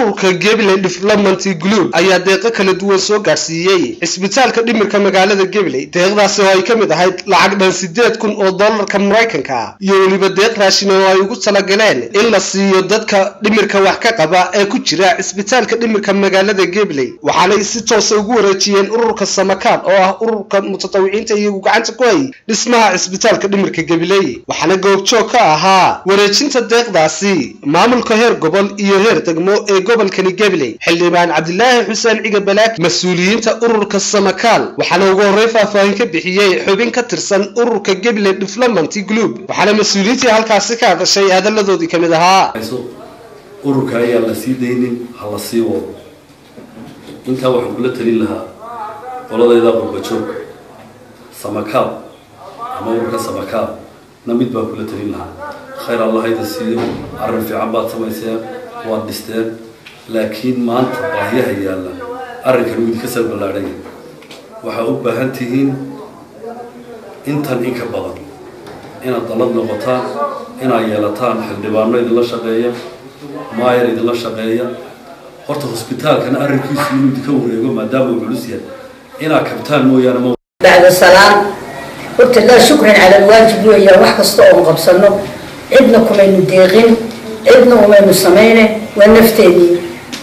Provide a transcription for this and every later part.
ururka gabiley development group ayaa deeqo kala duwan soo gaadhsiiyey cisbitaalka dhimirka magaalada gabiley deeqdaasi oo ay ka mid ahayd lacag dhan sideed kun oo dollarka maraykanka iyo weliba deeq raashin oo ay ugu talagaleen in la siiyo dadka dhimirka wax ka qaba ee ku jira cisbitaalka dhimirka magaalada gabiley waxaanay si toosa ugu wareejiyeen ururka samakaab oo ah ururka mutatawiciinta iyagu gacanta ku hay dhismaha cisbitaalka dhimirka gabiley waxaana goobjoog ka ahaa wareejinta deeqdaasi maamulka heer gobol iyo heer degmo ee gobolkani gabiley xildhibaan cabdilaahi xuseen ciga balaak mas-uuliyiinta ururka samakaal waxaana ugu horey faahfaahin ka bixiyey xubin ka tirsan ururka gabiley development group waxaana mas-uuliyiintii halkaasi ka hadashay hadalladoodii ka mid ahaa ururka ayaan la sii daynin ha la sii wado intaa waxaan kula talin lahaa qoladayda qurbajoog samakaab ama ururka samakaab na mid baan kula talin lahaa khayr allah hayda siiyo arrin fiican baad samayseen waad dhisteen laakiin maanta baahiyaha yaalla arrinkan wuu idinka sal ballaadhanya waxaa u baahan tihiin intan in ka badan inaad dalad noqotaan inaad yeelataan xildhibaano idinla shaqeeya maayar idinla shaqeeya horta hosbitaalkan arrinkiisu inuu idinka wareego maadaama uu culus yahay inaad kabtaan mooyaane ma بعد السلام قلت لا شكرا على الواجب ويا wax kasta oo qabsano cidna kumaynu deeqin cidna umaynu samayne waa nafteedii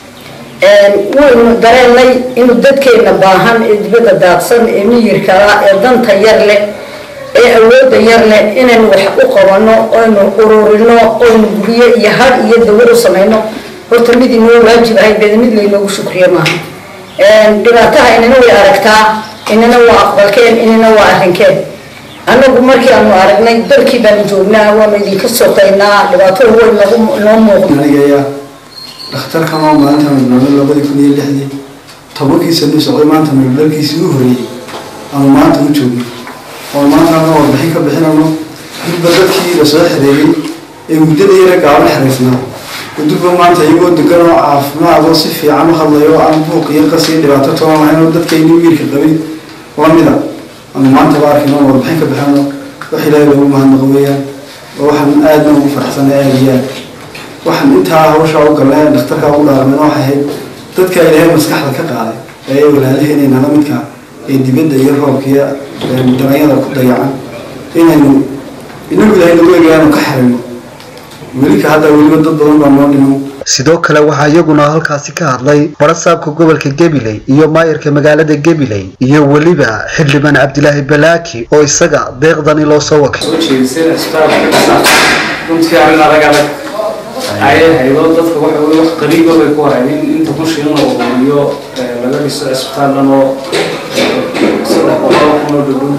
waynu dareenay inuu dadkeena baahan ee dibadda daadsan ee miyirkala ee danta yar leh ee awoodda yar leh inaynu wax u qabano oynu ururino oynu guryo iyo har iyo dawar u samayno horta mid inoo waajib ahayd bed mid laynoogu shukriyo maaha dhibaataha inana way aragtaa inana waa aqbalkeen inana waa arrinkeen annagu markii aanu aragnay dalkii baanu joognaa waanu idinka soqaynaa dhibaatada way nagu noo muuqda anigaya dhakhtarkan oo maalinta nabnado labadii kun iyo lixdii tobankii sano socday maanta nabdalkiisii u horeeyey aanu maanta u joogno oo maanta ana warbixin ka bixinayno dubba dadkii la soo xereeyey ee muddada yara gaaban xeraysnaa dubba maanta iyagoo degan oo caafimaad oo si fiican u hadlayo oo aan buuq iyo qas iyo dhibaato toban lahayn oo dadkayni wiilka qabin lamida aanu maanta ba arkayno oo warbixin ka bixinayno wax ilaahay loogu mahadnaqo weeyaan oo waxaan aadna ugu faraxsanay aada iyo aad waxaan intaa hawshaa u galnay dhakhtarkaa u dhaarmeen waxay ahayd dadka ilaahay maskaxda ka qaaday ee walaalaheen nala midka ee dibadda iyo roobka iyo daranyada ku dayacan inaynu inagu ilaahay nagu egayaanu ka xirayno weli ka hadda weliba dad badan baa noo dhimo sidoo kale waxaa iyaguna halkaasi ka hadlay barasaabka gobolka gabiley iyo maayarka magaalada gabiley iyo weliba xildhibaan cabdilaahi balaaki oo isaga deeqdani loo soo wakay soo jeediseen isbitaalka runtii arrin adag adag ayay haydo dadka waxa weye wax qariiba bay ku hayn in inta kushi in la ururiyo laga dhiso cisbitaal dhan oo saddex boqol kun oo dhudhun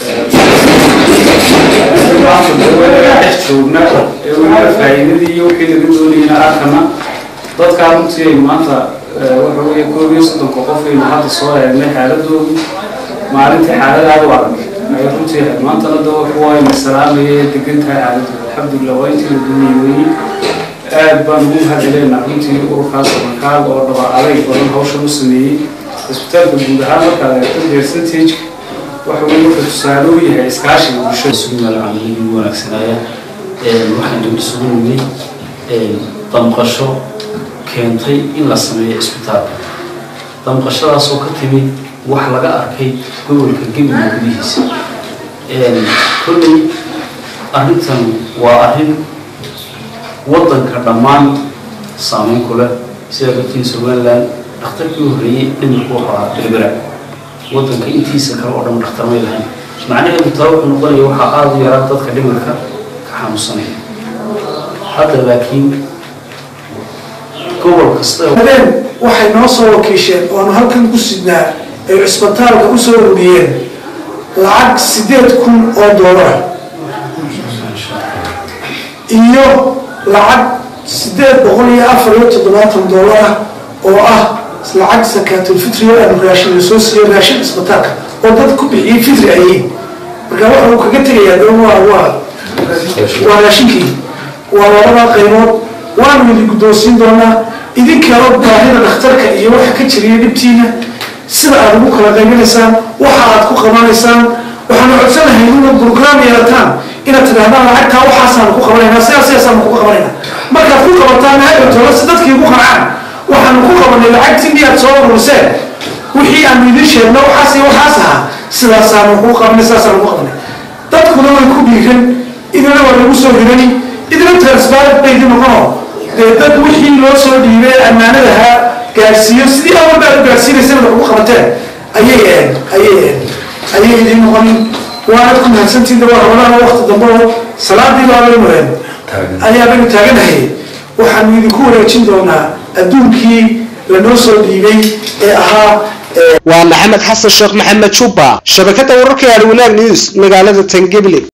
maanta dawadaga dhex joogna ee weliba faa'iidadii iyo wixii laga doonayna arkana dadkaa runtii ay maanta waxa weye koob iyo soddonka qof aynu hadda soo eegnay xaaladoodu maalintii xaaladaada u adag ay runtii ahayd maantana da kuwa ayna salaamayay degan tahay xaaladooda alxamdulilah waa intii la doonayay weyi aad baan ugu mahadceleynaa runtii ururkaas makaal oo dhaba adayg badan hawshan u sameeyey cisbitaalka guud ahaan markaad eegto percentage waxa weye wuxuu tusaale u yahay iskaashiga bulshada sugaal camaliyii ugu wanaagsanaya waxaan dib isugu nimay damqasho keentay in la sameeyo cisbitaalka damqashadaasoo ka timid wax laga arkay gobolka gabiley gudihiisa kolley arrintan waa arrin waddanka dhammaan saameyn ku leh sidaa dartiin somaliland dhakhtarkii u horreeyey dhimirku ahaa berbera waddanka intiisa kale oo dhan dhakhtar may lahayn macnaheedu taa wuxuu noqonaya waxaa aada u yaraa dadka dhimirka ka xanuunsanaya hadda laakiin gobol kasta habeen waxay noo soo wakiisheen oonu halkan ku sidnaa ay cisbitaalka u soo ururiyeen lacag sideed kun oo doolara iyo lacag sideed boqol iyo afar iyo toddobaatan doolara oo ah lacag sakaatulfitriyo aanu raashin lasoo siiyo raashin cisbitaalka oo dad ku bixiyey fitri ayiin marka waxa uu kaga tegayaa dhan waa waa waa raashinkii waa labada qaybood waanu idin guddoonsiin doonaa idinkaa og baahida dhakhtarka iyo waxa ka jiriya dhibtiina sida aad ugu kala qaybinaysaan waxa aad ku qabanaysaan waxaanu codsanahay inaad brograam yeelataan inaad tidhahdaan lacagtaa waxaasaanu ku qabanaynaa sidaas sidaasaanu ku qabanaynaa markaad ku qabataan hadhowtoola si dadkii ugu qancaan waxaan qabanay lacagtii miyaad soo ururiseen wixii aanu idin sheegno waxaas iyo waxaas ahaa sidaasaanu ku qabanay sidaasaanu ku qabanay dadkuna way ku dhiiran idina waa lagu soo hirani idina transparent bay idin noqono dee dad wixii loo soo dhiibay ammaanadaha gaarsiiyo sidii awalba aad u gaarsiinaysana wax ugu qabateen ayay ayay ayay idin noqonin waanad ku mahadsantiinda waa rabadaan waqti dambe oo salaadii baabaynu ayaa baynu taaganahay waxaanu idinku wareejin doonaa adduunkii lanoo soo dhiibay ee ahaa waa maxamed xasan sheekh maxamed jubba shabakada wararka yaadhi wanaag news magaalada tangeble